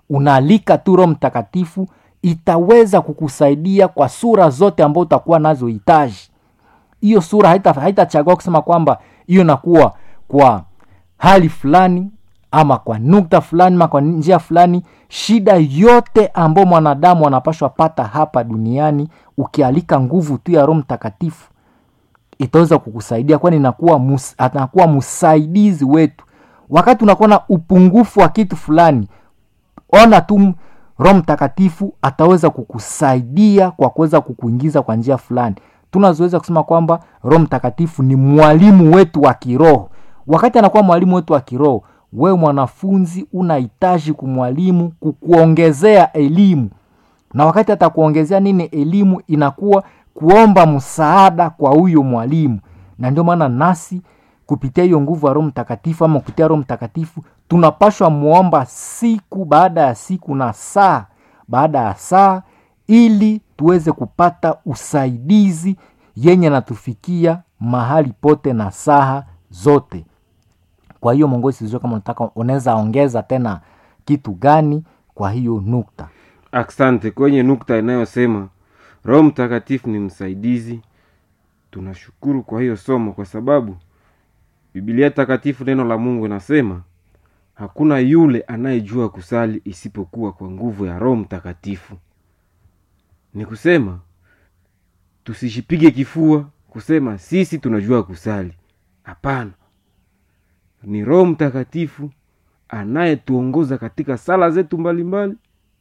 unaalika tu roho mtakatifu itaweza kukusaidia kwa sura zote ambao utakuwa nazo hitaji hiyo sura haitachagua haita haitachagua kusema kwamba hiyo inakuwa kwa hali fulani ama kwa nukta fulani ama kwa njia fulani shida yote ambayo mwanadamu anapashwa pata hapa duniani ukialika nguvu tu ya roho mtakatifu itaweza kukusaidia kwani inakuwa mus, anakuwa msaidizi wetu wakati unakuwa na upungufu wa kitu fulani ona tu roho mtakatifu ataweza kukusaidia kwa kuweza kukuingiza kwa njia fulani tunazoweza kusema kwamba roho mtakatifu ni mwalimu wetu wa kiroho wakati anakuwa mwalimu wetu wa kiroho wewe mwanafunzi unahitaji kumwalimu kukuongezea elimu na wakati atakuongezea nini elimu inakuwa kuomba msaada kwa huyo mwalimu na ndio maana nasi kupitia hiyo nguvu ya roho mtakatifu ama kupitia roho mtakatifu tunapashwa muomba siku baada ya siku na saa baada ya saa ili tuweze kupata usaidizi yenye natufikia mahali pote na saha zote kwa hiyo mongozi sijua kama unataka unaweza ongeza tena kitu gani kwa hiyo nukta asante kwenye nukta inayosema roho mtakatifu ni msaidizi tunashukuru kwa hiyo somo kwa sababu bibilia takatifu neno la mungu inasema hakuna yule anayejua kusali isipokuwa kwa nguvu ya roho mtakatifu ni kusema tusijipige kifua kusema sisi tunajua kusali hapana ni roho mtakatifu anayetuongoza katika sala zetu mbalimbali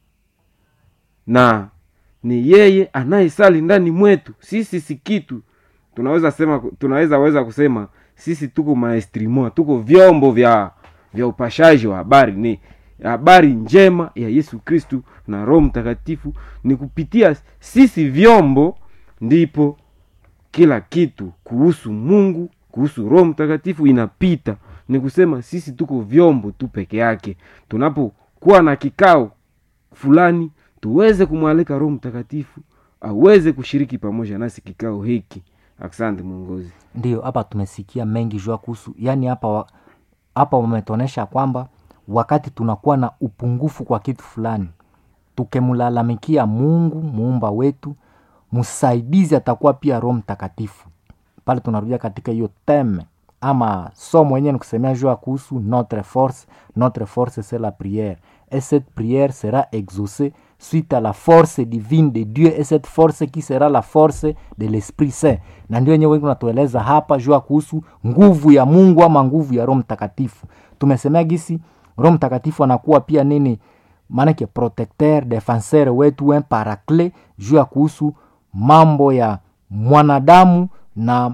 na ni yeye anayesali ndani mwetu sisi si kitu tunaweza sema tunaweza weza kusema sisi tuko maestrimo tuko vyombo vya vya upashaji wa habari ni habari njema ya yesu kristu na roho mtakatifu ni kupitia sisi vyombo ndipo kila kitu kuhusu mungu kuhusu roho mtakatifu inapita ni kusema sisi tuko vyombo tu peke yake tunapokuwa na kikao fulani tuweze kumwalika roho mtakatifu aweze kushiriki pamoja nasi kikao hiki asante mwongozi ndio hapa tumesikia mengi jua kuhusu yaani hapa wa- hapa wametuonyesha kwamba wakati tunakuwa na upungufu kwa kitu fulani tukimlalamikia mungu muumba wetu msaidizi atakuwa pia roho mtakatifu pale tunarudia katika hiyo teme ama somo yenyewe ni kusemea jua kuhusu notre force notre force c'est la prière et cette prière sera exaucée suite à la force divine de dieu et cette force qui sera la force de l'esprit saint na ndio wenyewe wengi unatueleza hapa jua kuhusu nguvu ya mungu ama nguvu ya roho mtakatifu tumesemea gisi roho mtakatifu anakuwa pia nini maanake protecteur defenseur wetu un paraclet juu ya kuhusu mambo ya mwanadamu na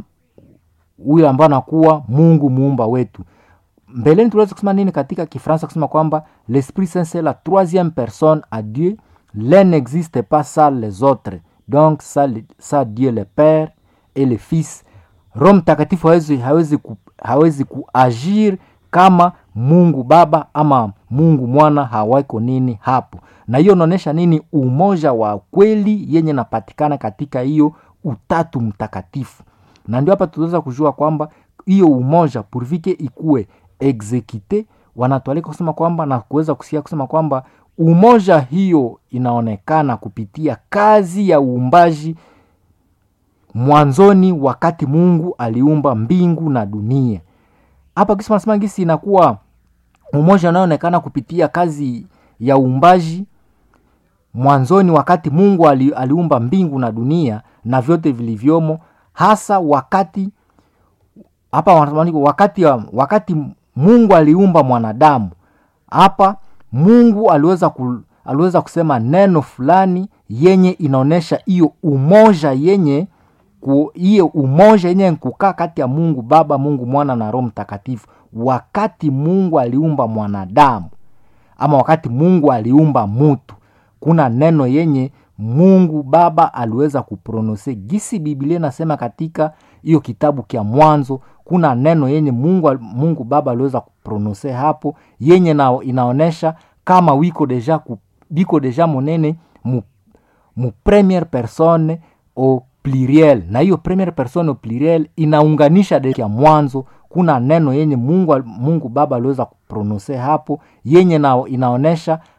huyo ambao anakuwa mungu muumba wetu mbeleni tuliweza kusema nini katika kifransa kusema kwamba l'esprit saint c'est la troisième personne à dieu l'un n'existe pas sans les autres donc ça, le- ça dieu le père et le fils roho mtakatifu hawezi, hawezi, ku, hawezi kuagir kama mungu baba ama mungu mwana hawako nini hapo na hiyo unaonyesha nini umoja wa kweli yenye napatikana katika hiyo utatu mtakatifu na ndio hapa tunaweza kujua kwamba hiyo umoja purvike ikuwe exekite wanatualika kusema kwamba na kuweza kusikia kusema kwamba umoja hiyo inaonekana kupitia kazi ya uumbaji mwanzoni wakati mungu aliumba mbingu na dunia hapa kisi nasema gisi inakuwa umoja unaoonekana kupitia kazi ya uumbaji mwanzoni wakati mungu ali, aliumba mbingu na dunia na vyote vilivyomo hasa wakati hapa wanasema wakati wakati mungu aliumba mwanadamu hapa mungu aliweza ku, aliweza kusema neno fulani yenye inaonyesha hiyo umoja yenye ku- hiyo umoja yenye kukaa kati ya mungu baba mungu mwana na roho mtakatifu wakati mungu aliumba mwanadamu ama wakati mungu aliumba mutu kuna neno yenye mungu baba aliweza kuprononse gisi biblia inasema katika hiyo kitabu kya mwanzo kuna neno yenye mungu, mungu baba aliweza kuprononse hapo yenye na, inaonyesha kama wiko deja ku, biko deja monene mu, mu premiere personne au pluriel na hiyo premiere personne au pluriel inaunganisha de ya mwanzo kuna neno yenye mungu, mungu baba aliweza kuprononse hapo yenye na, inaonyesha